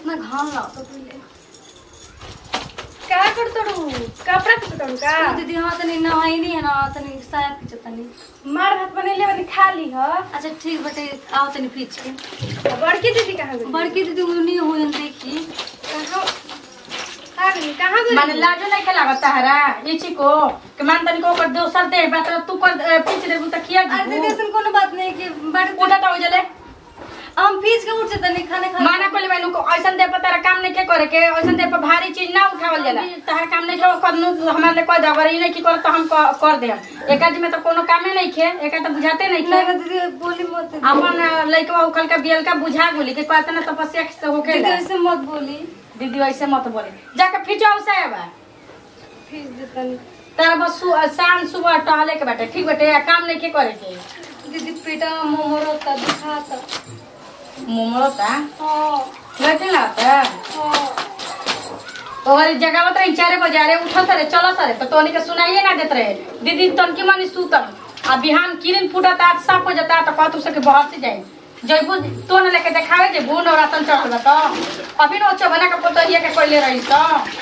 इतना घाम लागता पहिले का करतड़ू कपड़ा कुटड़ू का ओ दीदी हाँ तनी नहाई नहीं है ना तनी साया खींचो तनी मार भात बनेले बनी खा ली ह अच्छा ठीक बटे आओ तनी खींच के आ बड़की दीदी कहाँ गई बड़की दीदी उन्हीं हो देखी कहाँ कहाँ गई कहाँ गई माने लाजो नहीं खेला ताहरा इची को के मान तनी को कर दोसर दे बात तू कर अ, पीछ दे त किया अरे दीदी ऐसा कोनो बात नहीं कि बड़े उठा तो जले हम पीछ के उठ तनी खाने खा माना कोली मैनू को ऐसन दे पर तारा काम नहीं के करे के ऐसन दे पर भारी चीज ना उठावल जाला तारा काम नहीं के करनु हमारे लिए कोई दगर ही नहीं की कर तो हम क- कर दे एक आदमी में तो कोनो कामे नहीं खे एक तो बुझाते नहीं नहीं खे ना दीदी बोली मत दीदी। अपन लइकवा उखल के बियल का बुझा गोली के कहते ना तपस्या से होके दीदी ऐसे मत बोली दीदी ऐसे मत बोले जाके फिचाओ साहब फीस दे तनी तारा बस सु- शाम सुबह टहले के बाटे ठीक बाटे आ काम नहीं के करे के दीदी पेटा मोमोर होता दिखाता मुमड़ोता हाँ बैठे ना होता हाँ और जगावत रही चारे बजे अरे उठो सरे चलो सरे तो तोनी के सुनाइए ना देत रहे दीदी तनकी मनी सुतम आ बिहान किरिन फूटत आज साफ हो जाता तो कहतु सके बहर से जाए जैबू तो न लेके देखावे जे बून और रतन चढ़ल बा तो अभी न चबना के पोतरिया के कोइले रही तो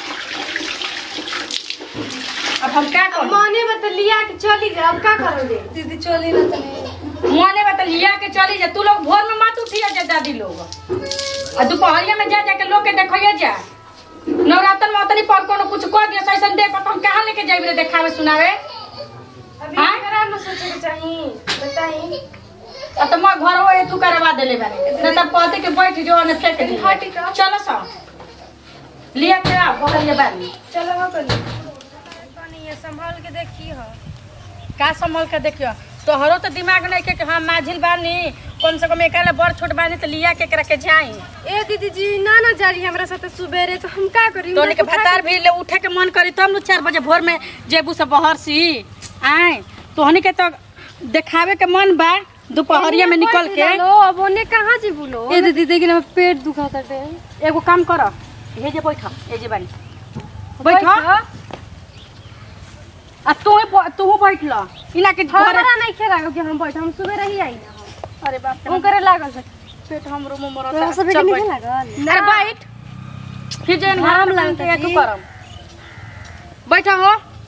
अब हम क्या करूं मने बता लिया के चली जा अब का करोगे दीदी चली ना तनी मोने बता लिया के चली जा तू लोग भोर में मत उठिया जा दादी लोग आ दोपहरिया में जा जा के लोग के देखिए जा नवरात्र में उतनी पर कोनो कुछ कह दिया सैसन दे पर हम कहाँ लेके जाइबे रे देखावे सुनावे अभी हाँ? करा न सोचे के चाहिए बताई अब तो मैं घर हो तू करवा देले बारे न तब कहते कि बैठ जो ने फेंक दी हटी का। चलो सा लिया के आ बोलिए बारी चलो हो कर पानी ये संभाल के देखी हो का संभल के देखियो तोहरो तो दिमाग नहीं के कि हम माझिल बानी कम से कम एकाले बड़ छोट बानी तो लिया के करा के जाई ए दीदी जी ना ना जा रही हमरा साथ सुबेरे तो हम का करी तोनी के भतार भी ले उठे के मन करी तब न चार बजे भोर में जेबू से बहर सी आए तोहनी के तो देखावे के मन बा दोपहरिया में निकल के लो अब ओने कहाँ जी बोलो ए दीदी देखी ना पेट दुखाता टे एगो काम कर हे जे बैठ ए जे बारी बैठ आ तू तू बैठ ल इना के घरे हमरा नहीं खेला कि हम बैठ हम सुबह ही आई ना अरे बाप हम करे लागल से पेट हमरो मुंह मरत तोरा सब चल नहीं बैठ। लागल अरे बैठ फिर जैन आराम घर लगता लगता तू जी। करम बैठा हो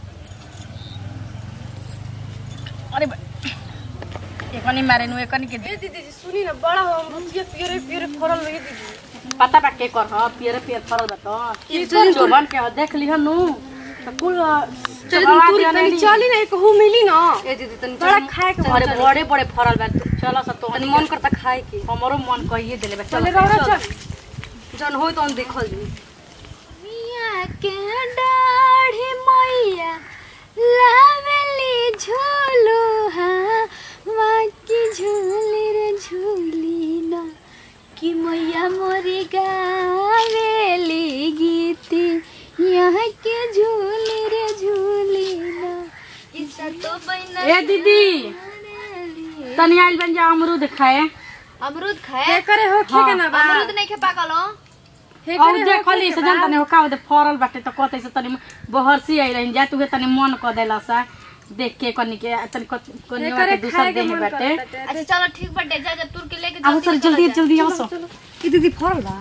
अरे बा- एकनी मारे नु एकनी के ए दीदी जी सुनी ना बड़ा हो हम रुचिया पियरे पियरे फरल लगे दीदी पता बा के कर ह पियर पियर फरल बा तो ये तो- जोबन के ह, देख लिह नु तो कुल चल चबावा तू दिया तनी नहीं। चली ना कहू मिली ना ए दीदी तनी बड़ा चली। खाए के चल, अरे चल। बड़े बड़े फरल बा चल स तो तनी मन करता खाए के हमरो मन कहिए देले बा चल चले रौरा चल जन होई तो हम देखल जी मिया के डाढ़ी मैया लावेली झूलू हाँ बाकी झूली रे झूली ना कि मैया मोरी गावेली गीती यहाँ के झूली रे झूली ना इसा तो बना ए दीदी तनी आइल बन जा अमरूद खाए अमरूद हे खाए करे हो खे के ना बा अमरूद नहीं खे पाकल हो हे और करे हो देखली से जान तनी का होते फरल बाटे तो कहते से तनी बहरसी आई रही जा तू तनी मन क देला सा देख के कनी के तनी कनिया के दूसर देह बाटे अच्छा चलो ठीक बाटे जा जा तुर के लेके आओ सर जल्दी जल्दी आओ सो ई दीदी फरल बा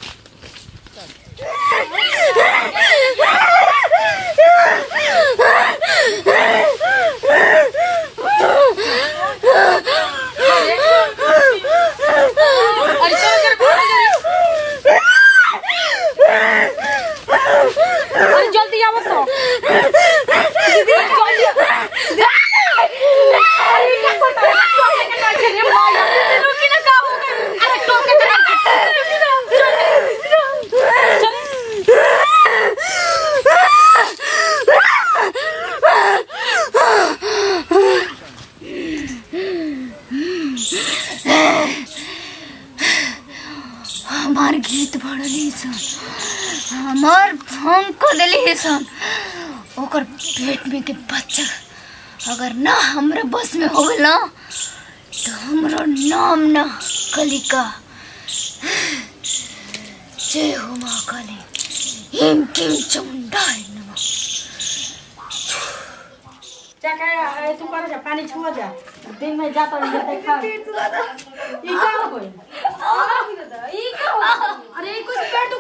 अरे चल कर घरे जरी अरे जल्दी आओ सो दीदी जल्दी अरे क्या करता है टोके के नहीं खेले माया रुकी ना का हो गई अरे टोके के नहीं हमार गीत बढ़ली सन हमार हम को दिली सन ओकर पेट में के बच्चा अगर ना हमरा बस में हो गल ना तो हमरो नाम ना कलिका जय हो माँ काली हिम किम चमुंडाय नमः क्या कहे तू कर जा पानी छुआ जा दिन में जाता है देखा ई का हो गई अरे ई कुछ पेट